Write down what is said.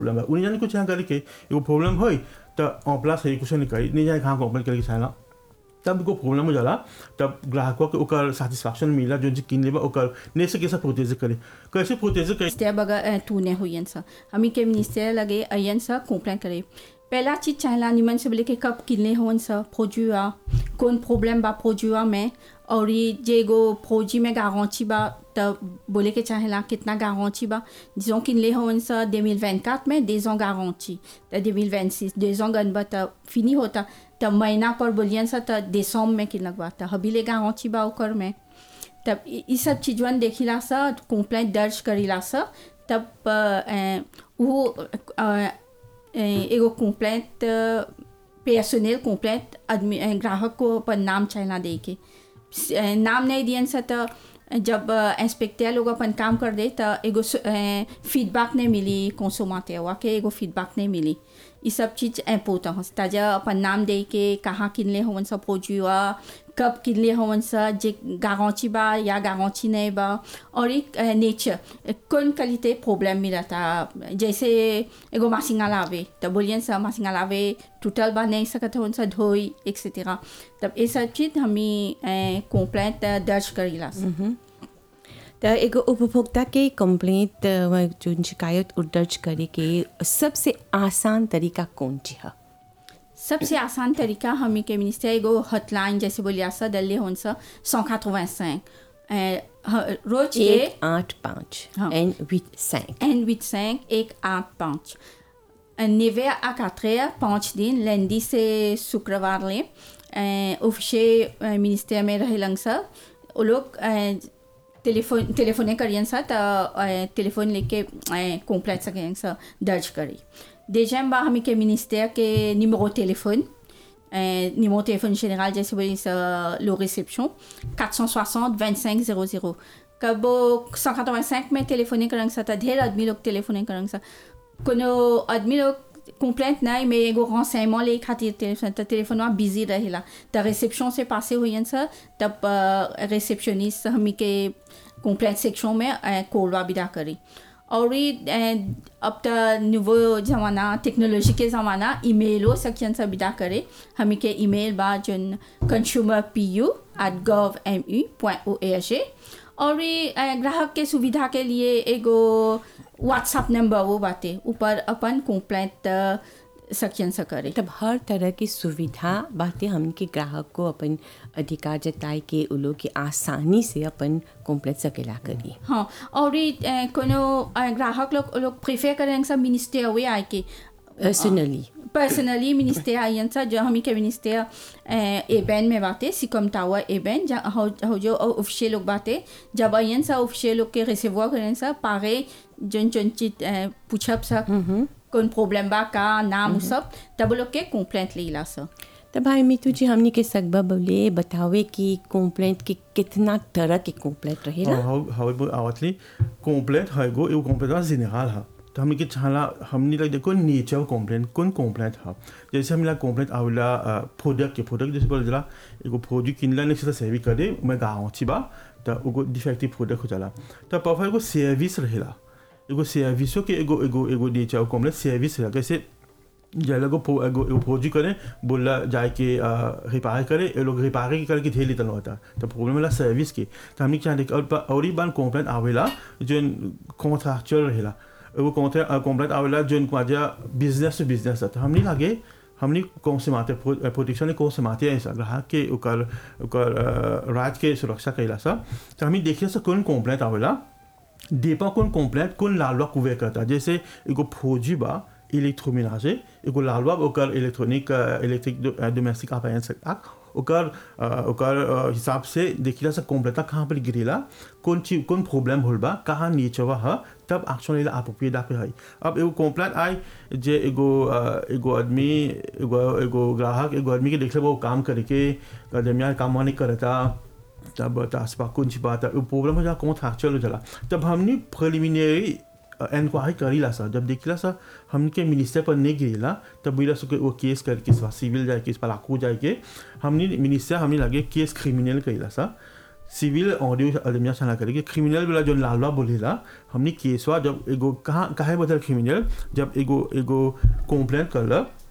Problem है उन्हें जाने कुछ यहाँ करे के एगो प्रॉब्लम होई तो en place है कुछ नहीं करी नहीं जाने कहाँ कंप्लेन करके चाहला तब को प्रॉब्लम हो जाला तब ग्राहकों के ओकर सेटिस्फैक्शन मिला जो जी किन लेबा ओकर ने से कैसे प्रोटेज करे कैसे प्रोटेज करे ministère baga tourné हुई सा हमी के ministère लगे अयन सा कंप्लेन करे पहला चीज चाहला निमन से बोले कि कब किले होन सा प्रोड्यूआ कौन प्रॉब्लम बा प्रोड्यूआ में और ये जे गो फौजी में गारंटी बा तब बोले के चाहेला कितना गारंटी बा disons किले होन सा 2024 में des ans garantie त 2026 deux ans गन बा त फिनी होता तब महीना पर बोलियन सा त दिसंबर में किन लगवा त हबीले गारंटी बा ओकर में तब इ इ सब चीजवन देखिला सा कंप्लेंट दर्ज करीला सा तब अ, अ, वो अ, अ, एगो कंप्लेंट पर्सनल कंप्लेंट आदमी अ, ग्राहक को अपन नाम चाहना दे के स- अ, नाम नहीं दियन सा तो जब इंस्पेक्टर लोग अपन काम कर दे तो एगो फीडबैक नहीं मिली कंसोमाते हुआ के एगो फीडबैक नहीं मिली ये सब चीज़ इम्पोर्टेंट हो ताजा अपन नाम दे के कहाँ किनले होवन सब प्रोड्यूआ कब किनले होवन सा जे गारंटी बा या गारंटी नहीं बा और एक नेचर कौन क्वालिटी प्रॉब्लम मिला था जैसे एगो मासिंगा लावे तो बोलियन सा मासिंगा लावे टूटल बा नहीं सकत होवन सा धोई एक्सेट्रा तब ये सब चीज़ हमें कंप्लेंट दर्ज करीला सा त एगो उपभोक्ता के कंप्लेंट अ, जो शिकायत उ दर्ज करे के सबसे आसान तरीका कौन ची है सबसे आसान तरीका हमी के मिनिस्टर एगो हॉटलाइन जैसे बोलिया सा दल्ले होन सा 185 रोज के एक आठ पाँच हाँ। एन विथ सैंक N85 एक आठ पाँच नेवे à 4 heures पाँच दिन lundi से शुक्रवार ले ऑफिसे मिनिस्टर में रहेलन सा वो लोग अ, टेलीफोन टेलीफोने करियन सा तो टेलीफोन लेके कंप्लेंट सकें सा दर्ज करी déjà बा हमी के मिनिस्टर के numéro téléphone euh, numéro téléphone général जैसे बोली सा le réception 460 25 00 कब वो 185 में टेलीफोने करेंगे सा तो ढेर आदमी लोग टेलीफोने करेंगे सा कोनो आदमी लोग कंप्लेंट नहीं mais एगो renseignement ले खातिर टेलीफोन तो टेलीफोन बिजी रहेला तो रिसेप्शन से पासे हुई सा तब रिसेप्शनिस्ट हमी के कंप्लेंट सेक्शन में कोलवा विदा करी और ये अ, अब तो नुवो ज़माना टेक्नोलॉजी के ज़माना ईमेलो सेक्शन से विदा करे हमी के ईमेल बा जोन consumer P U at gov M U point O A और ये अ, ग्राहक के सुविधा के लिए एगो व्हाट्सएप नंबर वो बाते ऊपर अपन कंप्लेंट सेक्शन से करे तब हर तरह की सुविधा बातें हमके ग्राहक को अपन अधिकार जताए के उ लोग के आसानी से अपन कंप्लेंट सकेला करी हाँ और ये अ, कोनो अ, ग्राहक लोग लोग प्रेफर करेंगे सब मिनिस्टर हुए आए के पर्सनली पर्सनली मिनिस्टर आयन सा जो हमी के मिनिस्टर एबेन में बाते सिकम टावर एबेन जहाँ हो हो जो ऑफिशियल लोग बाते जब आयन सा ऑफिशियल लोग के रिसीवर करें सा पारे जन जन चीज पूछब सा कौन प्रॉब्लम बा का नाम उ सब तब वो लोग के कंप्लेंट लेला सा तो भाई मितू जी हमने के सकबा बोले बतावे कि कंप्लेंट के कितना तरह के कंप्लेंट रहेला हाउ हाउ बो आवतली कंप्लेंट है गो एगो कंप्लेंट है जेनरल है तो हमने के चाहला हमने लग देखो नेचर कंप्लेंट कौन कंप्लेंट है जैसे हमला कंप्लेंट आवेला प्रोडक्ट के प्रोडक्ट जैसे बोल जला एगो प्रोडक्ट किनला ने से सेवी करे मैं गाँव छी बा तो एगो डिफेक्टिव प्रोडक्ट हो जाला तो परफेक्ट एगो सर्विस रहेला एगो सर्विसो के एगो एगो एगो नेचर कंप्लेंट सर्विस रहेला कैसे जैसे को एगो एगो फौजी करे बोला जाए के रिपेयर करे ये लोग रिपेयर करके ढेर लेता होता तो प्रॉब्लम वाला सर्विस के तो हमने क्या देख और और ही बार कंप्लेंट आवेला जो कॉन्ट्रैक्चुअल रहेला एगो कंप्लेंट आवेला जो माजा बिजनेस टू बिजनेस तो हमने लागे हमने कौन से माते प्रोटेक्शन ने कौन से माते ऐसा ग्राहक के ओकर ओकर राज के सुरक्षा कैला सा तो हमें देखिए सा कौन कंप्लेंट आवेला डेपा कौन कंप्लेंट कौन लालवा कुवे करता जैसे एगो फौजी बा इलेक्ट्रोमेनाजे एगो लालवा ओकर इलेक्ट्रॉनिक इलेक्ट्रिक डोमेस्टिक अप्लायंस आक ओकर अ, ओकर अ, हिसाब से देखिला से कंप्लेंटा कहाँ पर गिरेला कौन चीज कौन प्रॉब्लम होल बा कहाँ नेचर ह तब एक्शन लेला अप्रोप्रिएट पे है अब एगो कंप्लेंट आई जे एगो अ, एगो आदमी एगो एगो ग्राहक एगो आदमी के देखले वो काम करे के दरमियान काम नहीं करता तब तासपा कुछ बात प्रॉब्लम हो जा कौन था चलो चला तब हमने प्रिलिमिनरी इंक्वायरी करीला सा जब देखला सा हमके मिनिस्टर पर नहीं गिरेला तब बोला सो वो केस करके सिविल जाए केस पर लाखों जाए के हमने मिनिस्टर हमने लगे केस क्रिमिनल करीला सा सिविल ऑडियो अदमिया सलाह करे कि क्रिमिनल वाला जो लालवा बोलेला हमने केसवा जब एगो कहाँ काहे बदल क्रिमिनल जब एगो एगो कंप्लेंट करला